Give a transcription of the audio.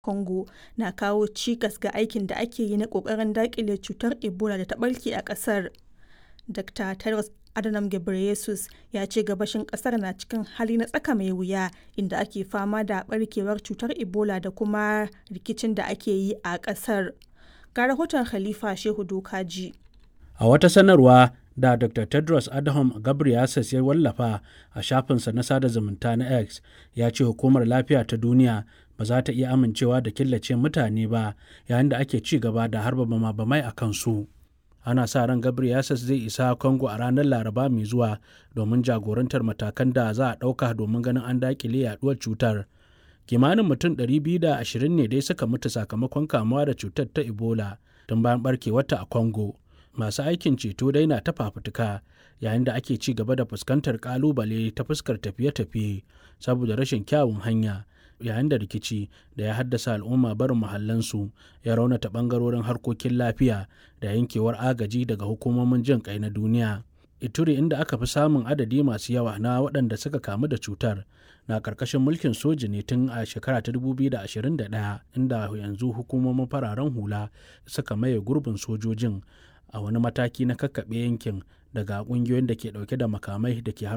Congo na kawo cikas ga aikin da ake yi na ƙoƙarin daƙile cutar Ebola da ta ɓarke a ƙasar. Dr. Tedros Adhanom Ghebreyesus ya ce gabashin ƙasar na cikin hali na tsaka mai wuya inda ake fama da ɓarkewar cutar Ebola da kuma rikicin da ake yi a ƙasar. Ga rahoton Khalifa Shehu Dokaji. A wata sanarwa da Dr. Tedros Adhanom Ghebreyesus ya wallafa a shafinsa na sada zumunta na X ya ce hukumar lafiya ta duniya ba za ta iya amincewa da killace mutane ba yayin da ake ci gaba da harba bama-bamai a kansu. Ana sa ran Ghebreyesus zai isa Congo a ranar Laraba mai zuwa domin jagorantar matakan da za a ɗauka domin ganin an daƙile yaduwar cutar. Kimanin mutum 220 ne dai suka mutu sakamakon kamuwa da cutar ta Ebola tun bayan barkewarta a Congo. masu aikin ceto dai na ta fafutuka yayin da ake ci gaba da fuskantar kalubale ta fuskar tafiye-tafiye saboda rashin kyawun hanya yayin da rikici da ya haddasa al'umma barin muhallansu ya raunata bangarorin harkokin lafiya da yankewar agaji daga hukumomin jin kai na duniya ituri inda aka fi samun adadi masu yawa na waɗanda suka kamu da cutar na ƙarƙashin mulkin soji ne tun a shekara ta 2021 inda yanzu hukumomin fararen hula suka maye gurbin sojojin a wani mataki na kakkaɓe yankin daga ƙungiyoyin da ke ɗauke da makamai da ke